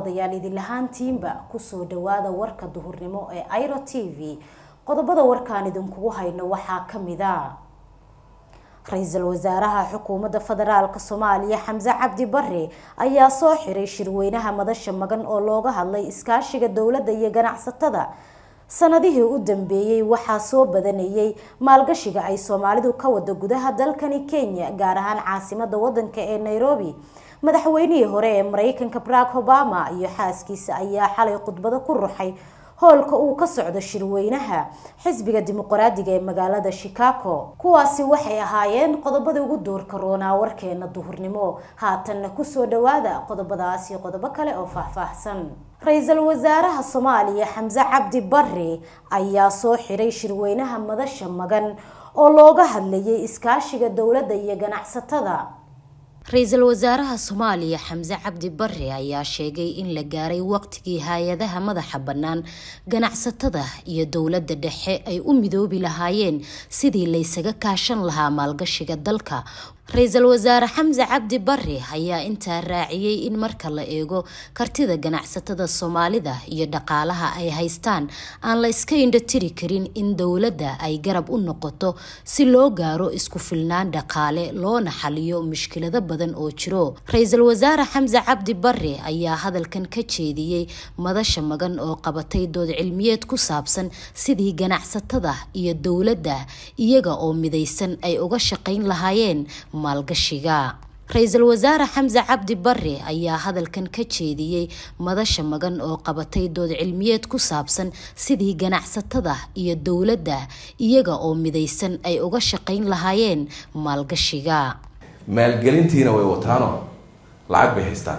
daawadayaal idin lahaantiinba kusoo dhawaada warka duhurnimo ee airo t v qodobada warkaan idinkugu hayno waxaa kamida ra-iisul wasaaraha xukuumadda federaalk soomaaliya xamse cabdi bare ayaa soo xiray shirweynaha madasha magan oo looga hadlay iskaashiga dowladda iyo ganacsatada sanadihii u dambeeyey waxaa soo badanayay maalgashiga ay soomaalidu ka wada gudaha dalkani kenya gaar ahaan caasimada wadanka ee nairobi madaxweynihii hore ee mareykanka barack obama iyo xaaskiisa ayaa xalay khudbado ku ruxay hoolka uu ka socdo shirweynaha xisbiga dimuqraadiga ee magaalada chicago kuwaasi waxay ahaayeen qodobada ugu doorka roonaa warkeena duhurnimo haatanna kusoo dhawaada qodobadaas iyo qodobo kale oo faahfaahsan ra-iisul wasaaraha soomaaliya xamse cabdi bare ayaa soo xiray shirweynaha madasha magan oo looga hadlayay iskaashiga dowladda iyo ganacsatada ra-iisul wasaaraha soomaaliya xamse cabdi bare ayaa sheegay in la gaaray waqtigii hay-adaha madaxa bannaan ganacsatada iyo dowladda dhexe ay u midoobi lahaayeen sidii laysaga kaashan lahaa maalgashiga dalka ra-iisul wasaare xamse cabdi bare ayaa intaa raaciyey in marka la eego kartida ganacsatada soomaalida iyo dhaqaalaha ay haystaan aan la iska indhatiri karin in dowladda ay garab u noqoto si loo gaaro isku filnaan dhaqaale loona xaliyo mushkilado badan oo jiro ra-iisul wasaare xamse cabdi bare ayaa hadalkan ka jeediyey madasha magan oo qabatay dood cilmiyeed ku saabsan sidii ganacsatada iyo dowladda iyaga oo midaysan ay uga shaqayn lahaayeen maalgashiga ra-iisul wasaare xamse cabdi bare ayaa hadalkan ka jeediyey madasha magan oo qabatay dood cilmiyeed ku saabsan sidii ganacsatada iyo dowladda iyaga oo midaysan ay uga shaqayn lahaayeen maalgashiga maalgelintiina way wataano lacag bay haystaan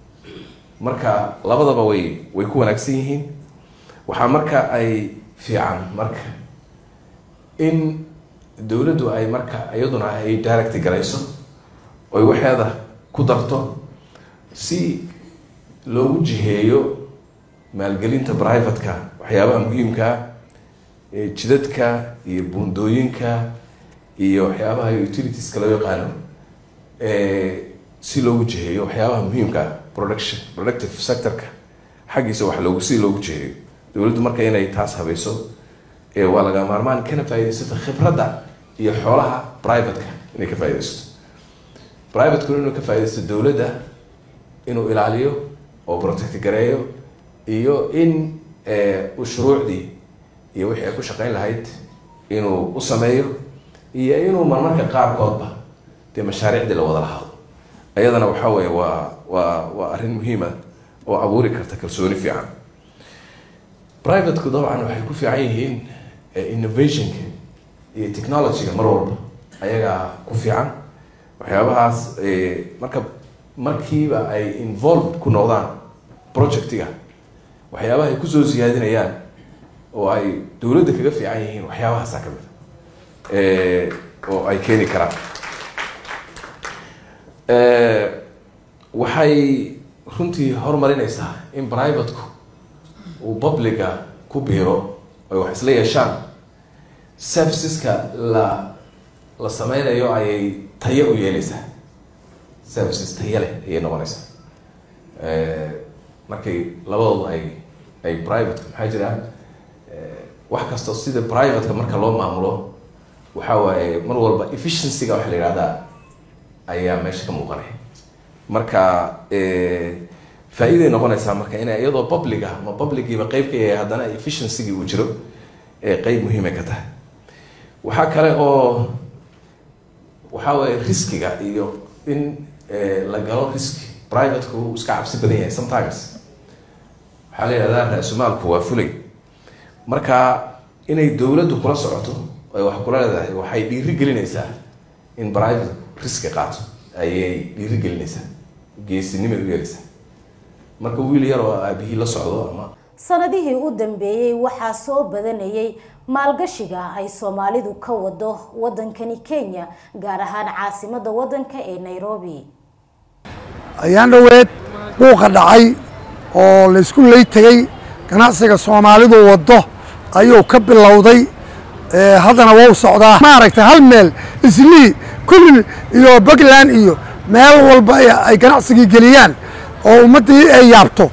marka labadaba way way ku wanaagsan yihiin waxaa marka ay fiican marka in dowladdu ay marka iyaduna ay direct garayso oy waxeeda ku darto si loogu jiheeyo maalgelinta privatka waxyaabaha muhiimkaa jidadka iyo buundooyinka iyo waxyaabaha utilitieska loo yaqaano si loogu jiheeyo waxyaabaha muhiimkaa production productive sectorka xaggiisa wax loogu si loogu jiheeyo dowladdu marka inay taas habayso waa laga maarmaan kana faaidaysato khibradda iyo xoolaha privateka inay ka faaidaysato privatekuna inuu ka faaidaysto dowladda inuu ilaaliyo oo protect gareeyo iyo in uu shuruucdii iyo wixii ay ku shaqeyn lahayd inuu u sameeyo iyo inuu marmarka qaarkoodba dee mashaariicdii la wada lahaado ayadana waxa weye waa waa waa arrin muhiima oo abuuri karta kalsooni fiican privateku dabcan waxay ku fiican yihiin innovationka iyo technologyga mar walba ayagaa ku fiican waxyaabahaas marka markiiba ay involved ku noqdaan projectiga waxyaabaha ay kusoo siyaadinayaan oo ay dowladda kaga fiican yihiin waxyaabahaasa ka mid oo ay keeni karaan waxay runtii horumarinaysaa in privateku uu publica ku biiro ay wax isla yeeshaan serviceska la la sameynayo ayay tayo u yeeleysaa services tayo leh ayay noqonaysaa markay labadoodu ay ay privateka maxaa jiraan wax kasta sida privateka marka loo maamulo waxa waaye mar walba efficiencyga waxa la yihahdaa ayaa meesha ka muuqanaya marka faa-iiday noqonaysaa marka ina iyadoo public ah ma publiciiba qeyb ka yahay haddana efficiencygi uu jiro qeyb muhiimay ka tahay waxaa kale oo waxaa waye riskiga iyo in la galo riski privateku uu iska cabsi badan yahay sometimes waxaa la yihahdaa ra-sumaalku waa fulay marka inay dowladdu kula socoto ay wax kula leedahay waxay dhiiri gelinaysaa in private riski qaato ayay dhiiri gelinaysaa geesinimay u yeelaysaa marka wiil yar oo aabihii la socdo ama sanadihii u dambeeyey waxaa soo badanayay maalgashiga ay soomaalidu ka wado wadankani kenya gaar ahaan caasimada wadanka ee nairobi ayaan dhoweed buuqa dhacay oo laysku ley tegey ganacsiga soomaalidu waddo ayuu ka bilowday haddana wau socdaa maaragtay hal meel islii kulli iyo puntland iyo meel walba ay ganacsigii geliyaan oo ummaddii ay yaabto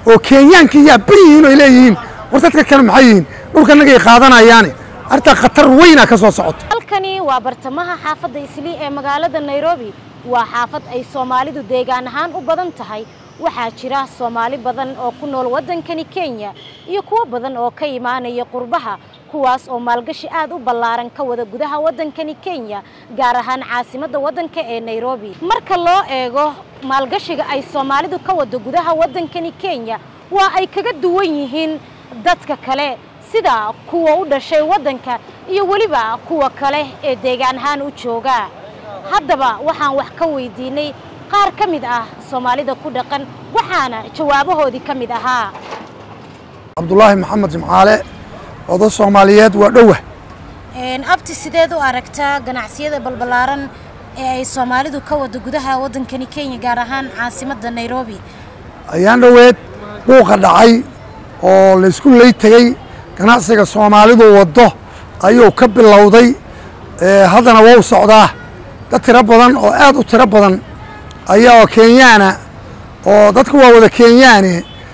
oo kenyaanka yaa beri yihiin oo ay leeyihiin war dadka kale maxay yihiin dhulkanagay qaadanayaane arrintaa khatar weynaa ka soo socoto halkani waa bartamaha xaafadda islii ee magaalada nairobi waa xaafad ay soomaalidu deegaan ahaan u badan tahay waxaa jira soomaali badan oo ku nool waddankani kenya iyo kuwo badan oo ka imaanaya qurbaha kuwaas oo maalgashi aad u ballaaran ka wada gudaha waddankani kenya gaar ahaan caasimadda waddanka ee nairobi marka loo eego maalgashiga ay soomaalidu ka wado gudaha waddankani kenya waa ay kaga duwan yihiin dadka kale sida kuwa u dhashay waddanka iyo weliba kuwa kale ee deegaan ahaan u jooga haddaba waxaan wax ka weydiinay qaar ka mid ah soomaalida ku dhaqan waxaana jawaabahoodii ka mid ahaa cabdulaahi maxamed jimcaale odo soomaaliyeed waa dhowa abti sideed u aragtaa ganacsiyada balbalaaran ee ay soomaalidu ka wado gudaha waddankani kenya gaar ahaan caasimadda nairobi ayaan dhoweed buuqa dhacay oo laysku lay tegey ganacsiga soomaalidu waddo ayuu ka bilowday haddana wou socdaa dad tiro badan oo aad u tiro badan ayaa oo kenyaana oo dadku waa wada kenyaane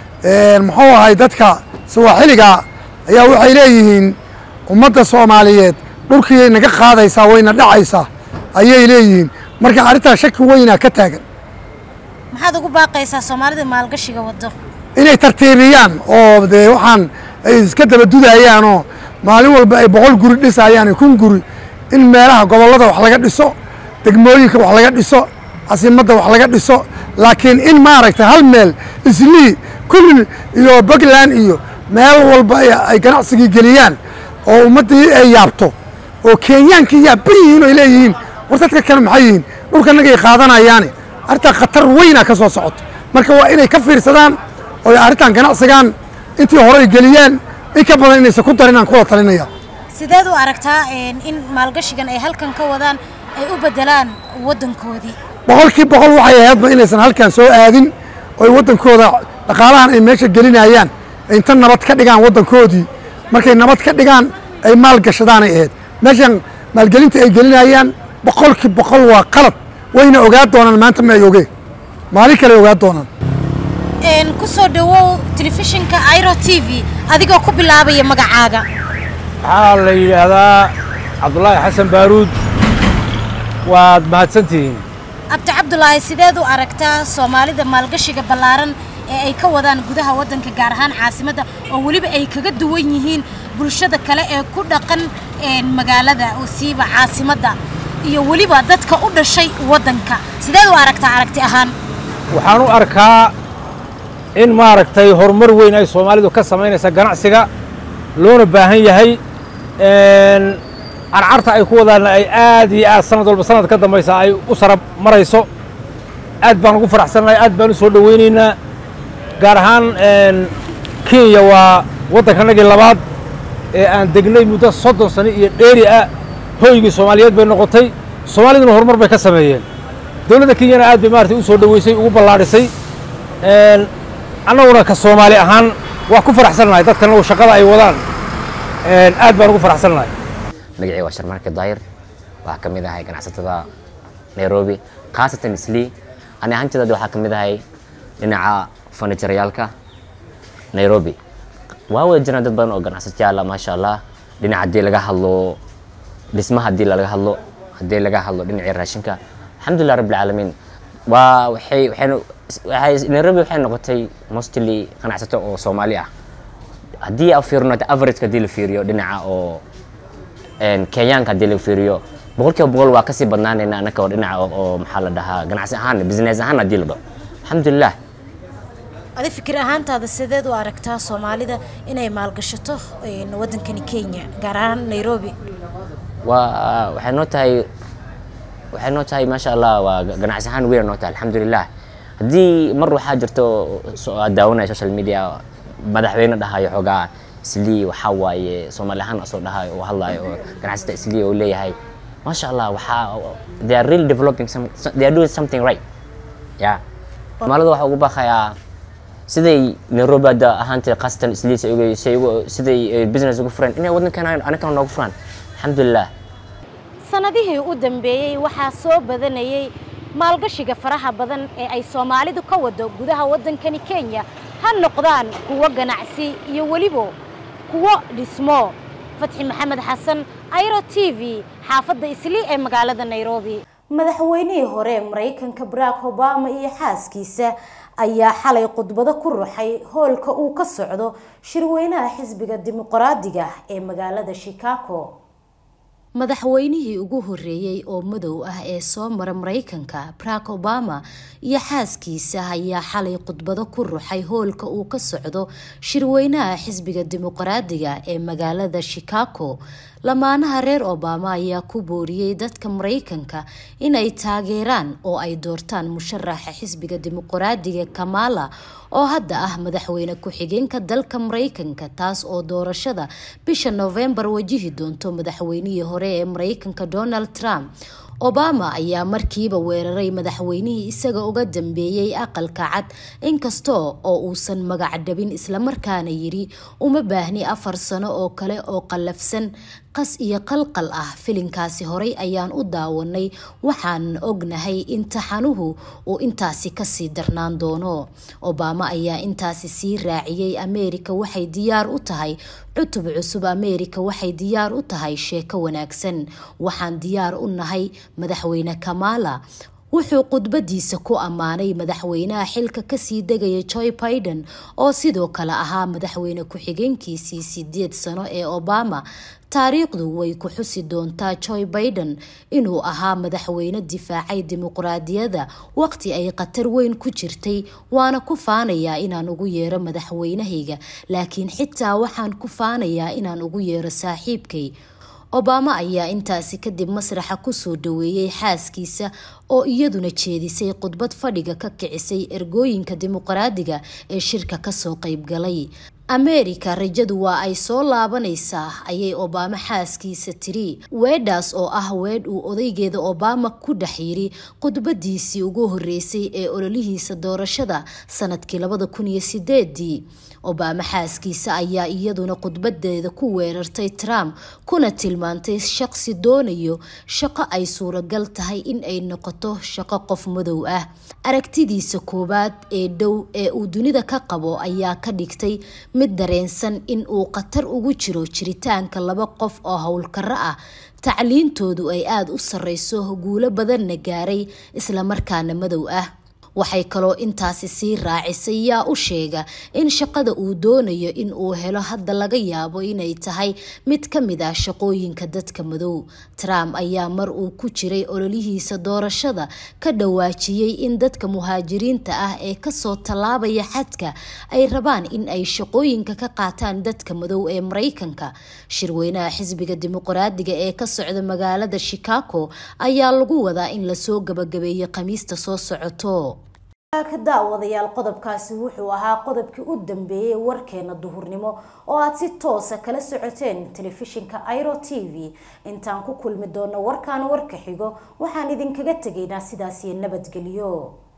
muxuu ahay dadka sawaaxiliga ayaa waxay leeyihiin ummadda soomaaliyeed dhulkiiyay naga qaadaysaa wayna dhacaysaa ayay leeyihiin marka arrintaa shaki weynaa ka taagan maxaad ugu baaqaysaa soomaalida maalgashiga waddo inay tartiibiyaan oo dee waxaan ay iska dabadudayaan oo maalin walba ay boqol guri dhisayaan iyo kun guri in meelaha gobollada wax laga dhiso degmooyinka wax laga dhiso casimadda wax laga dhiso laakiin in maaragtay hal meel islii kulli iyo puntland iyo meel walba ay ganacsigii geliyaan oo ummaddii ay yaabto oo kenyaankii yaa beri yihiin oo ay leeyihiin war dadka kale maxay yihiin dhulkanagay qaadanayaane arrintaa khatar weynaa ka soo socoto marka waa inay ka fiirsadaan oo arrintan ganacsigan intii horey geliyaan in ka badan inaysan ku darin aan kuwada talinaya sideed u aragtaa in maalgashigan ay halkan ka wadaan ay u bedelaan waddankoodii boqolkii boqol waxay ahaydba inaysan halkan soo aadin oo waddankooda dhaqaalahan ay meesha gelinayaan ay inta nabad ka dhigaan waddankoodii markay nabad ka dhigaan ay maal gashadaanay ahayd meeshan maalgelinta ay gelinayaan boqolkii boqol waa qalad wayna ogaa doonaan maanta ma ay ogeen maalin kale ogaa doonaan ku soo dhawow telefishinka iro t v adigoo ku bilaabaya magacaaga waxaa la yidhaahdaa cabdulaahi xasan baaruud waad mahadsantihiin abdi cabdulaahi sideed u aragtaa soomaalida maalgashiga ballaaran ee ay ka wadaan gudaha waddanka gaar ahaan caasimadda oo weliba ay kaga duwan yihiin bulshada kale ee ku dhaqan magaalada oo siiba caasimadda iyo weliba dadka u dhashay waddanka sideed u aragtaa aragti ahaan waxaan u arkaa in maaragtay horumar weyn ay soomaalidu ka samaynaysa ganacsiga loona baahan yahay carcarta ay ku wadaanna ay aad iyo aad sanad walba sanad ka dambaysa ay u sarab marayso aad baan ugu faraxsannahay aad baan u soo dhowaynaynaa gaar ahaan kenya waa waddankanagii labaad ee aan degnay muddo soddon sano iyo dheeri ah hoygii soomaaliyeed bay noqotay soomaaliduna horumar bay ka sameeyeen dowladda kenyana aad bay maaragtay u soo dhoweysay ugu ballaadhisay annaguna ka soomaali ahaan waa ku faraxsannahay dadkana shaqada ay wadaan aad baan ugu faraxsannahay magacii waa sharmarke daayir waxaa ka mid ahay ganacsatada nairobi khaasatan islii ani ahaanteeda waxaa ka mid ahay dhinaca furnitureyaalka nairobi waa wada jiraan dad badan oo ganacsatayaal ah maasha allah dhinaca haddii laga hadlo dhismaha haddii laga hadlo haddii laga hadlo dhinacii raashinka alxamdulilah rabbi alcaalamiin waa waxay waxaynu waxay nairobi waxay noqotay mostly ganacsato oo soomaali ah haddii aan fiirino averageka haddii la fiiriyo dhinaca oo kenyaanka haddii la fiiriyo boqolkiiba boqol waa kasii badnaanayna annaka oo dhinaca oo maxaa la dhahaa ganacsi ahaan business ahaan haddii la dhaho alxamdulilah adi fikir ahaantaada sideed u aragtaa soomaalida inay maalgashato waddankani kenya gaar ahaan nairobi waa waxay noo tahay waxay noo tahay maasha allah waa ganacsi ahaan weyn noo tahay alxamdulilah haddii mar waxaa jirto aad daawanaya social media madaxweyne dhahayo xoogaa islii waxaa waaye soomaali ahaan asoo dhahayo oo hadlayo oo ganacsata islii oo leeyahay maasha allah waxaa they are really developing some, they are doing something right ya soomaalida waxaa ugu baaqayaa siday nairobi hadda ahaantay khaasatan islii siday business ugu fureen inay waddankan anakana noogu furaan alxamdulilah sanadihii u dambeeyey waxaa soo badanayay maalgashiga faraha badan ee ay soomaalidu ka wado gudaha waddankani kenya ha noqdaan kuwo ganacsi iyo weliba kuwo dhismo fatxi maxamed xasan airo t v xaafadda islii ee magaalada nairobi madaxweynihii hore maraykanka barack obama iyo xaaskiisa ayaa xalay khudbado ku ruxay hoolka uu ka socdo shirweynaha xisbiga dimuqraadiga ee magaalada chicago madaxweynihii ugu horeeyey oo madow ah ee soo mara maraykanka barack obama iyo xaaskiisa ayaa xalay khudbado ku ruxay hoolka uu ka socdo shirweynaha xisbiga dimuqraadiga ee magaalada chicago lamaanaha reer obama ayaa ku booriyey dadka maraykanka inay taageeraan oo ay doortaan musharaxa xisbiga dimuqraadiga kamala oo hadda ah madaxweyne ku-xigeenka dalka maraykanka taas oo doorashada bisha novembar wajihi doonto madaxweynihii hore ee maraykanka donald trump obama ayaa markiiba weeraray madaxweynihii isaga uga dambeeyey aqalka cad inkasta oo uusan magac dhabin islamarkaana yiri uma baahni afar sano oo kale oo qallafsan qas iyo qalqal ah filinkaasi horey ayaan u daawanay waxaan ognahay in taxanuhu uu intaasi kasii darnaan doono obama ayaa intaasi sii raaciyey ameerika waxay diyaar u tahay cutub cusub ameerika waxay diyaar u tahay sheeko wanaagsan waxaan diyaar u nahay madaxweyne kamala wuxuu khudbadiisa ku ammaanay madaxweynaha xilka kasii degaya joy biden oo sidoo kale ahaa madaxweyne ku-xigeenkiisii sideed sano ee obama taariikhdu way ku xusi doontaa joy biden inuu ahaa madaxweyne difaacay dimuqraadiyadda waqti ay khatar weyn ku jirtay waana ku faanayaa inaan ugu yeero madaxweynahayga laakiin xitaa waxaan ku faanayaa inaan ugu yeero saaxiibkay obama ayaa intaasi kadib masraxa kusoo dhaweeyey xaaskiisa oo iyaduna jeedisay khudbad fadhiga ka kicisay ergooyinka dimuqraadiga ee shirka kasoo qeybgalay ameerika rajadu waa ay soo laabanaysaa ayay obama xaaskiisa tiri weedhaas oo ah weedh uu odaygeeda obama ku dhex yiri khudbadiisii ugu horeysay ee ololihiisa doorashada sanadkii labada kun iyo sideedii obama xaaskiisa ayaa iyaduna khudbadeeda ku weerartay trump kuna tilmaantay shaqsi doonayo shaqo ay suuragal tahay in ay noqoto shaqo qof madow ah aragtidiisa koowaad ee dhow ee uu dunida ka qabo ayaa ka dhigtay mid dareensan in uu khatar ugu jiro jiritaanka laba qof oo howlkaro ah tacliintoodu ay aada u sareyso guulo badanna gaaray islamarkaana madow ah waxay kaloo intaasi sii raacisay yaa u sheega in shaqada uu doonayo in uu helo hadda laga yaabo inay tahay mid ka mid ah shaqooyinka dadka madow trump ayaa mar uu ku jiray ololihiisa doorashada ka dhawaajiyey in dadka muhaajiriinta ah ee kasoo tallaabaya xadka ay rabaan in ay shaqooyinka ka qaataan dadka madow ee maraykanka shirweynaha xisbiga dimuqraadiga ee ka socda magaalada chicago ayaa lagu wadaa in lasoo gabagabeeyo khamiista soo socoto ka daawadayaal qodobkaasi wuxuu ahaa qodobkii u dambeeyey warkeena duhurnimo oo aad si toosa kala socoteen telefishinka iro t v intaan ku kulmi doono warkaan warka xigo waxaan idinkaga tegaynaa sidaasiyo nabadgelyo